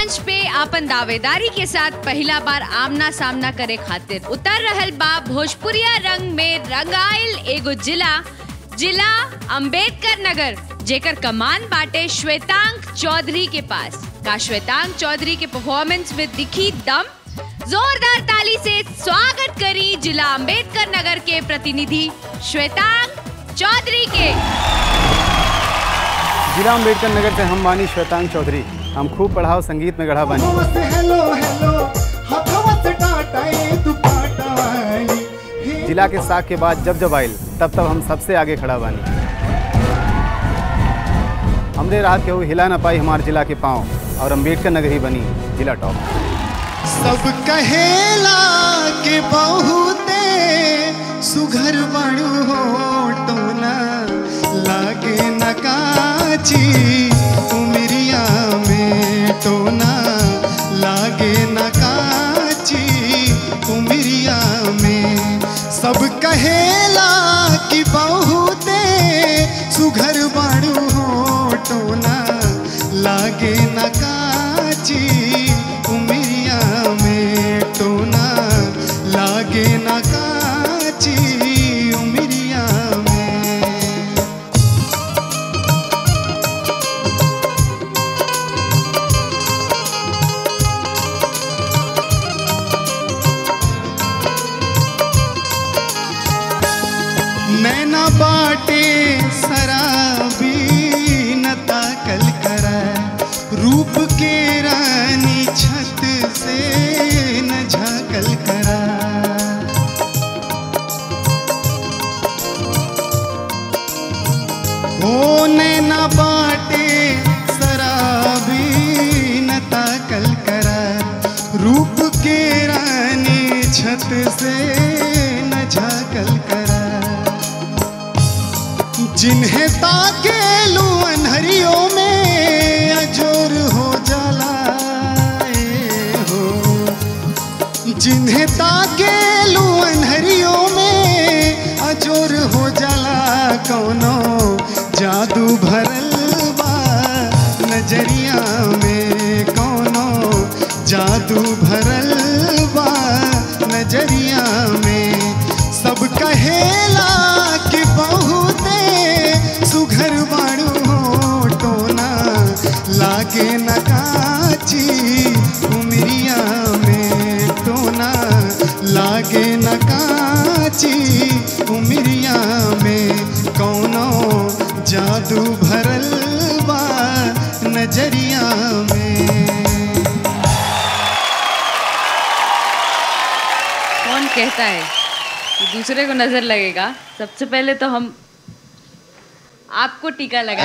मंच पे आपन दावेदारी के साथ पहला बार आमना सामना करे खातिर उतर रहल बा भोजपुरिया रंग में रंगाइल एगो जिला जिला अंबेडकर नगर जेकर कमान बाटे श्वेतांक चौधरी के पास का श्वेतांक चौधरी के परफॉर्मेंस में दिखी दम जोरदार ताली से स्वागत करी जिला अंबेडकर नगर के प्रतिनिधि श्वेतांक चौधरी के जिला अम्बेडकर नगर से हम बानी श्वेतांग चौधरी हम खूब पढ़ाओ संगीत में गढ़ा बानी हथवा से हेलो हेलो हथवा से टाटा ए दुपट्टा वाली हे जिला के साख के बाद जब जब आयल तब तब हम सबसे आगे खड़ा बानी हमरे रात के वो हिला ना पाई हमारे जिला के पाँव और अम्बेडकर नगर ही बनी जिला टॉप सब कहेला के बहुते सुघर बड़ू हो टोला लागे न काची उमरिया में टोना लागे न काची उमरिया में सब कहेला कि बहुते सुघर बड़ू हो टोना लागे न काची उमरिया में टोना लागे न काची उमरिया में नैना बाटे शराबी न ताकल करा रूप के रानी छत से न झाकल करा ओ नैना बाटे शराबी न ताकल करा रूप के रानी छत से न झाकल करा जिन्हें ताके लू अनहरियों में अजोर हो जाला ए हो जिन्हें ताके लू अनहरियों में अजोर हो जाला कौनो जादू भरल बा नजरिया में कौनो जादू भरल बा नजरिया में सब कहेला कि बहुते सुघर बाड़ू हो टोना लागे न काची उमरिया में टोना लागे न काची उमरिया में कौनो जादू भरल बा नजरिया में कौन कहता है कि दूसरे को नजर लगेगा सबसे पहले तो हम आपको टीका लगा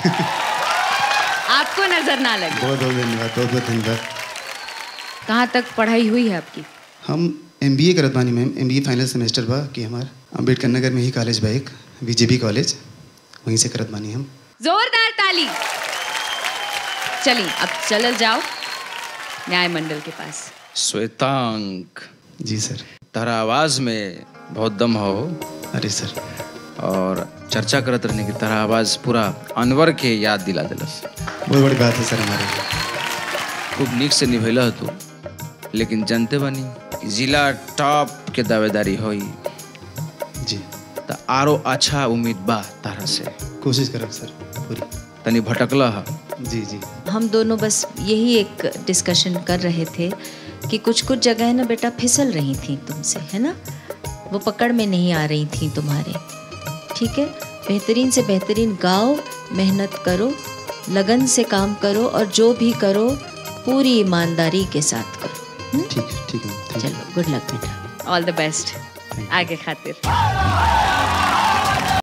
आपको नजर ना लगे बहुत बहुत धन्यवाद बहुत बहुत धन्यवाद कहाँ तक पढ़ाई हुई है आपकी हम एम बी ए करत बानी ma'am M B A final semester बा कि हमार अम्बेडकर नगर में ही कॉलेज बा एक बीजेपी कॉलेज वहीं से करत बानी हम जोरदार ताली चलिए अब चलल जाओ न्याय मंडल के पास श्वेतांक जी सर तारा आवाज में बहुत दम हो अरे सर और चर्चा करत रहने की तारा आवाज पूरा अनवर के याद दिला दिलस बहुत बड़ी बात है सर हमारे लिए खूब निक से निभैला तू लेकिन जानते बानी कि जिला टॉप के दावेदारी होई जी त आरो अच्छा उम्मीद बा तारा से कोशिश करब सर पूरी तनी भटकला ह जी जी हम दोनों बस यही एक डिस्कशन कर रहे थे कि कुछ कुछ जगह ना बेटा फिसल रही थी तुमसे है ना वो पकड़ में नहीं आ रही थी तुम्हारे ठीक है बेहतरीन से बेहतरीन गाओ मेहनत करो लगन से काम करो और जो भी करो पूरी ईमानदारी के साथ करो हम्म? ठीक है ठीक है थैंक यू चलो गुड लक बेटा ऑल द बेस्ट आगे खातिर